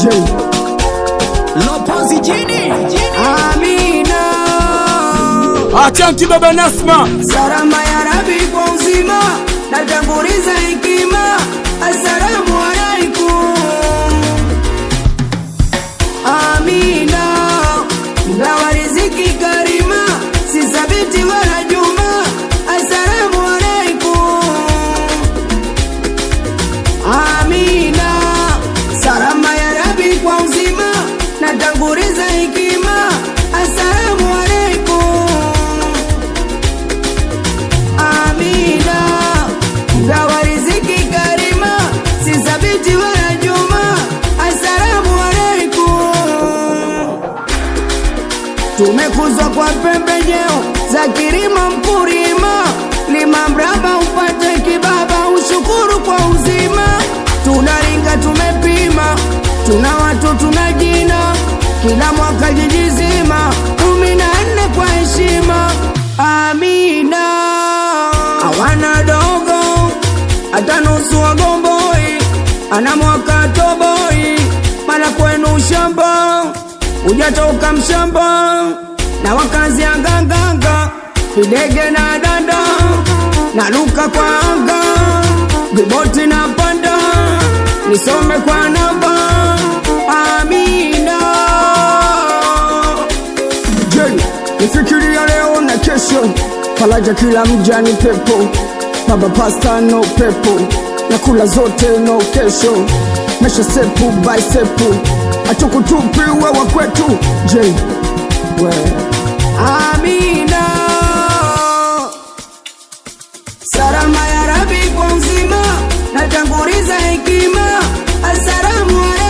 J Lopozi jini Amina Achanti baba Nasma, Salama ya Rabi kwa uzima natanguliza hekima Assalamu alaikum Amina Gawa riziki karima Si sabiti wala juma Assalamu alaikum Amina Salama ya Rabi kwa uzima natanguliza hekima Assalamu alaikum Amina Gawa riziki karima Si sabiti wala juma Assalamu alaikum Tumekuzwa kwa pembejeo za kilimo mkulima, lima mraba upate kibaba, ushukuru kwa uzima. Tunaringa tumepima, tuna watu tuna jina, kila mwaka jiji zima, kumi na nne kwa heshima. Amina hawana dogo hata nusu wagomboi, ana mwaka toboi, mala kwenu shamba hujatoka mshamba na wakazi ya nganganga videge na danda na luka kwa anga viboti na panda nisome kwa namba amina je nifikiria leo na kesho faraja kila mja ni pepo baba pasta no pepo na kula zote no kesho mesha sepu by sepu atukutupi wewa kwetu je we amina salama ya rabi kwa uzima natanguliza hekima assalamu